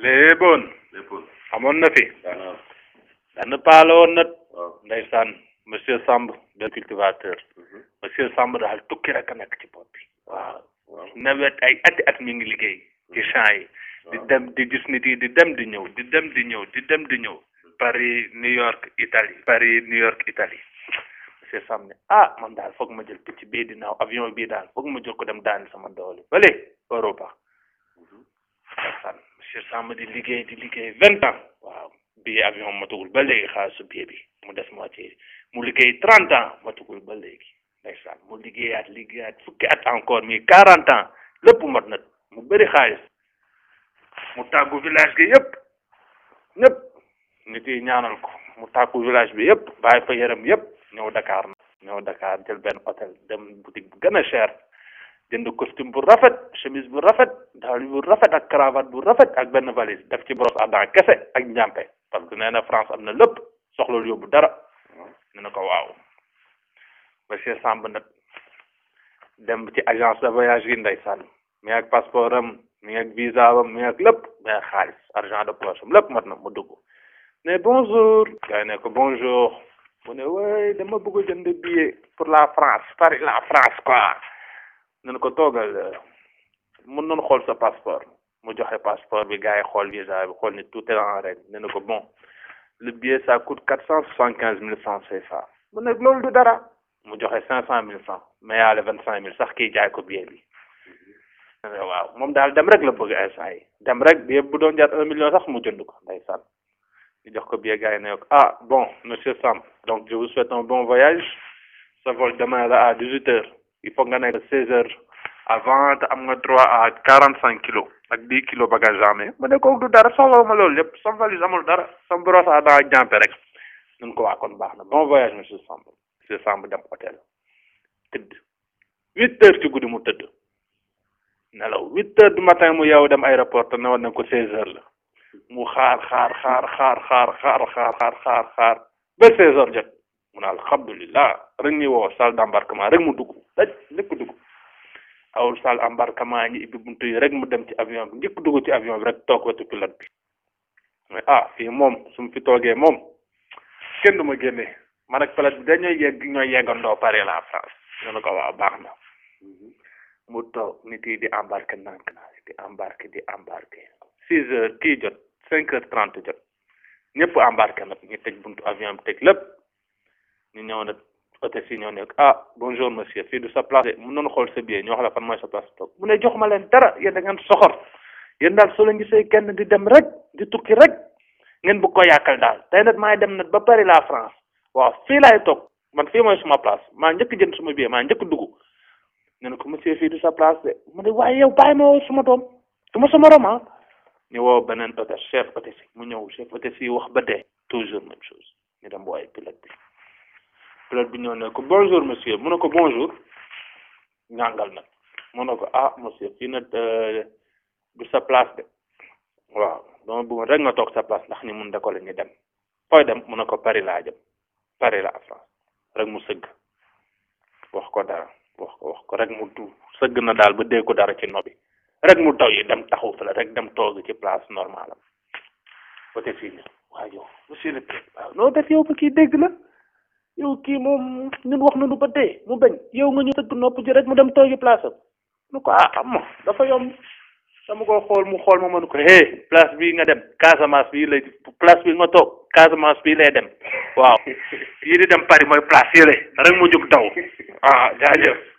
léeboon léppoon amoon na fi daanaka benn paala woon na waaw ndeysaan monsieur Samb de cultivateur monsieur Samb daal tukki rek a nekk ci bopp bi waaw waaw nawet ay ati at mi ngi liggéey ci champs yi di dem di gis nit yi di dem di ñëw di dem di ñëw di dem di ñëw Paris New York Italie Paris New York Italie monsieur Samb ne ah man daal foog ma jël picc bii di naaw avion bii daal foog ma jël ko dem daani sama doole bale Europa ndeysaan monsieur Samb di liggéey di liggéey vingt ans waaw bii avion matugul ba léegi xaalisu billet bi mu des moitié mu liggéey trente ans matugul ba léegi ndeysaan mu liggéeyaat liggéeyaat fukki at encore mi quarante ans lépp mat na mu bëri xaalis mu tàggu village gi yëpp ñëpp nit yi ñaanal ko mu tàggu village bi yëpp bàyyi fa yaram yëpp ñëw Dakar na ñëw Dakar jël benn hôtel dem boutique bu gën a cher jënd costume bu rafet chemise bu rafet daal bu rafet ak cravate bu rafet ak benn valise def ci brosse à dents kese ak njàmpe parce que nee na France am na lépp soxlul yóbbu dara ne na ko waaw monsieur Samb nag dem ci agence de voyage yi ndeysaan mi ak passeport am mi ak visa am mi ak lépp mi ak xaalis argent de poche am lépp mat na mu dugg ne bonjour gars yi ne ko bonjour mu ne way dama bëgg a jënd billet pour la France Paris la France quoi ne na ko toogal mën nañu xool sa passeport mu joxe passeport bi gars yi xool visa bi xool ni tout est en règle ne na ko bon le billet ça coûte quatre cent soixante quinze mille francs CFA mu ne loolu du dara mu joxe cinq cent mille francs mais yaale vingt cinq mille sax kii jaay ko billet bi waaw moom daal dem rek la bëgg instant yi dem rek billet bu doon jar un million sax mu jënd ko ndeysaan ñu jox ko billet gars yi ne ko ah bon monsieur Samb donc je vous souhaite un bon voyage sa vol demain la à dix huit heures il faut nga nekk seize heures avant te am nga droit à quarante cinq kilos ak dix kilos bagage amee mu ne ko du dara soxla ma loolu lépp sama valise amul dara sama brosse à dents ak jàmpe rek nun ko waa kon baax na bon voyage monsieur Samb monsieur Samb dem hôtel tëdd huit heures ci guddi mu tëdd nelaw huit heures du matin mu yow dem aéroport te newoon nañ ko seize heures la mu xaar xaar xaar xaar xaar xaar xaar xaar xaar xaar ba seize heures jot mu ne alhamdulilah rek ñu woo salle d'embarquement rek mu dugg daj njëkk dugg awul salle embarquement ñi ibbi buntu yi rek mu dem ci avion bi njëkk dugg ci avion bi rek toog wetu pilote bi mais ah fii moom su mu fi toogee moom kenn du ma génne man ak pilote bi dañooy yegg ñooy yeggandoo Paris la France ñu ne ko waaw baax na mu toog nit yi di embarqué nànk naa di embarqué di embarqué six heures kii jot cinq heures trente jot ñëpp embarqué nag ñu tëj buntu avion bi tëj lépp ñu ñëw nag hôtesse yi ñëw ne ah bonjour monsieur fii du sa place de mun nañu xool sa billet ñu wax la fan mooy sa place toog mu ne jox ma leen dara yéen da ngeen soxor yéen daal soo leen gisee kenn di dem rek di tukki rek ngeen bëgg ko yàqal daal tey nag maay dem nag ba Paris la France waaw fii laay toog man fii mooy suma place maa njëkk jënd suma billet maa njëkk dugg ne na ko monsieur fii du sa place de mu ne waaye yow bàyyi ma woo suma doom du ma sama roman ñu woo beneen hôtesse chef hôtesse mu ñëw chef hôtesse yi wax ba dee toujours même chose ñu dem wooye pilote bi pilote bi ñëw ne ko bonjour monsieur mu ne ko bonjour ñàngal nag mu ne ko ah monsieur fii nag du sa place de waaw dama bëggoon rek nga toog sa place ndax ñu mun décoller ñu dem fooy dem mu ne ko Paris laa jëm Paris la France rek mu sëgg wax ko dara wax ko wax ko rek mu du sëgg na daal ba dee ko dara ci nobi rek mu taw yi dem taxaw fa la rek dem toog ci place normale am côté fii nii waaw yow monsieur le président waaw noo def yow ba kii dégg la yow kii moom ñun wax nañu ba dee mu bañ yow nga ñu tëgg nopp ji rek mu dem toogi place am nu ko ah am dafa yomb dama ko xool mu xool ma mën ko hé place bii nga dem Casamance bii lay place bii nga toog Casamance bii lay dem waaw yii di dem Paris mooy place yële rek mu jóg daw ah jaajëf